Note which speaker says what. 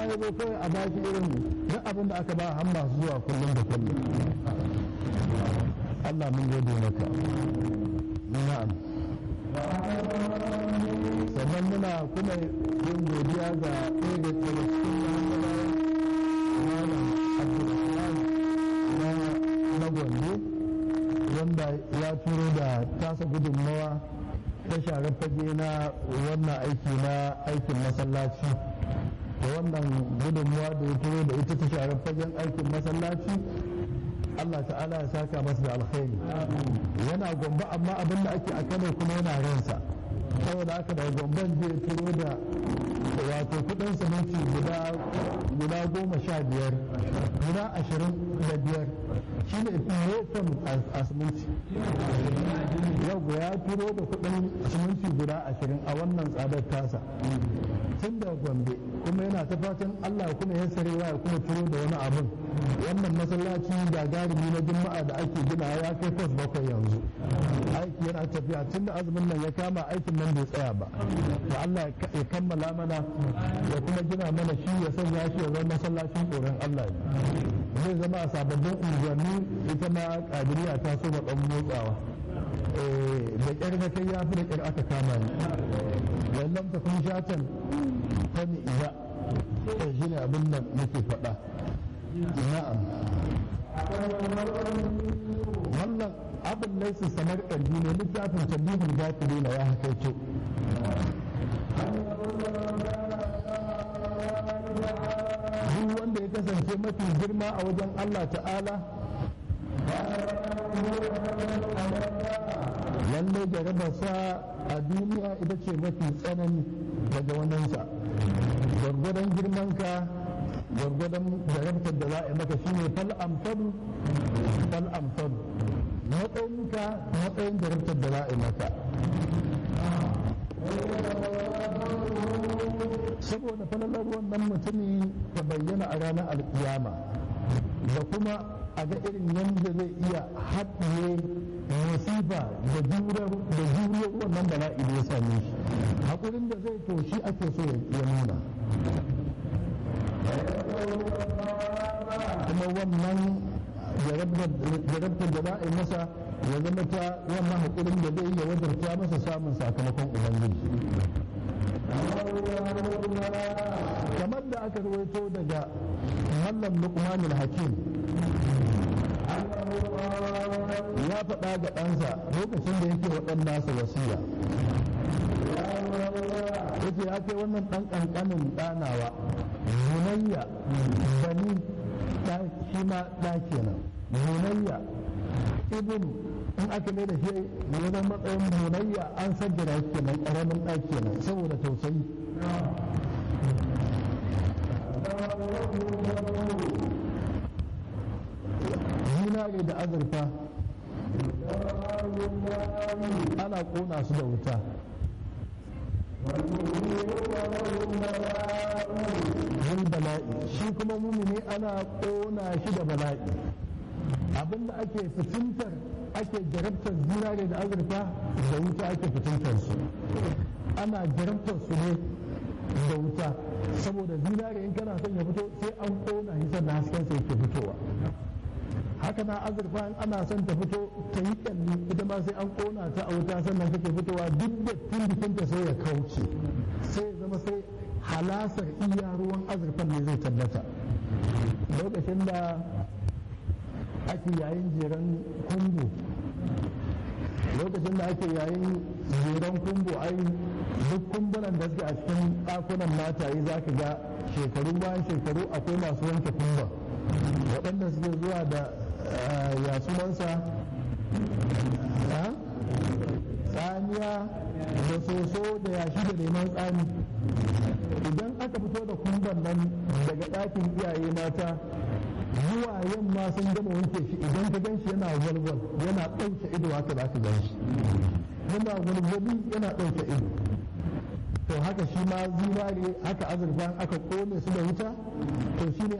Speaker 1: ya zo kawai a baki irin duk abin da aka ba har masu zuwa kullum da kullum Allah mun gode maka na'am sannan muna kuma yin godiya ga ɗaya da daga cikin malam abdulrahman na gombe wanda ya turo da tasa gudunmawa ta share fage na wannan aiki na aikin masallaci da wannan gudunmawa da ya turo da ita ta share fagen aikin masallaci Allah ta'ala ya saka masa da alkhairi yana gombe amma abin da ake a kano kuma yana ransa saboda haka daga gomban zai turo da wato kudin siminti guda guda goma sha biyar guda ashirin da biyar shi ne fiye a siminti yau ya turo da kudin siminti guda ashirin a wannan tsadar tasa tun da gombe kuma yana ta fatan allah kuma ya sarewa ya kuma turo da wani abin wannan masallaci gagarumi na juma'a da ake gina ya kai kwas bakwai yanzu aiki yana tafiya tun da azumin nan ya kama aikin nan bai tsaya ba to allah ya kammala mana ya kuma gina mana shi ya sanya shi ya zama masallacin tsoron allah zai zama a sababbin unguwanni ita ma kadiriya ta so ɗan motsawa da ƙyar na kai ya fi da ƙyar aka kama ni wallan ta kun shatan ta ni iya shi ne abin da nake faɗa na'am wannan abin laisa samar ƙarfi ne littafin tambihul gafiri na ya hakaito duk wanda ya kasance mafi girma a wajen Allah ta'ala lallai jarabarsa a duniya ita ce mafi tsanani daga waninsa gwargwadon girmanka gwargwadon jarabtar da za a yi maka shine fal amsalu fal amsalu matsayinka matsayin jarabtar da za a yi maka saboda falalar wannan mutumi ta bayyana a ranar alkiyama da kuma a ga irin yadda zai iya haɗiye masifa da juriyar wannan bala'i da ya same shi haƙurin da zai to shi ake so ya nuna kuma wannan jarabtar da za a yi masa ya zama ta wannan haƙurin da zai iya wajarta masa samun sakamakon ubangiji kamar da aka rawaito daga mallam luqmanul hakim ya faɗa ga ɗansa lokacin da yake waɗan nasa wasiya yake ya kai wannan ɗan ƙanƙanin ɗanawa munayya bani shi ma ɗa kenan munayya ibn in aka mai da shi wajen matsayin munayya an sajjara shi kenan ƙaramin ɗa kenan saboda tausayi zinare da azurfa ana ƙona su da wuta yin bala'i shi kuma mumini ana ƙona shi da bala'i abinda ake fitintar ake jarabtar zinare da azurfa da wuta ake fitintar su ana jarabtar su ne da wuta saboda zinare in kana son ya fito sai an ƙona shi sannan hasken sa yake fitowa haka na azurfa in ana son ta fito ta yi kyalli ita ma sai an kona ta a wuta sannan take fitowa duk da tun jikinta sai ya kauce sai ya zama sai halasar iya ruwan azurfan ne zai tabbata lokacin da ake yayin jeren kumbu lokacin da ake yayin jeren kumbu ai duk kumbunan da suke a cikin ɗakunan mataye za ka ga shekaru bayan shekaru akwai masu wanke kumban waɗanda suke zuwa da ya sunansa tsamiya da soso da yashi da neman tsami idan aka fito da kumban nan daga ɗakin iyaye mata zuwa yamma sun gama wanke shi idan ka gan shi yana walwal yana ɗauke ido haka za ka gan shi yana walwali yana ɗauke ido to haka shi ma zinare haka azurfa aka kone su da wuta to shi ne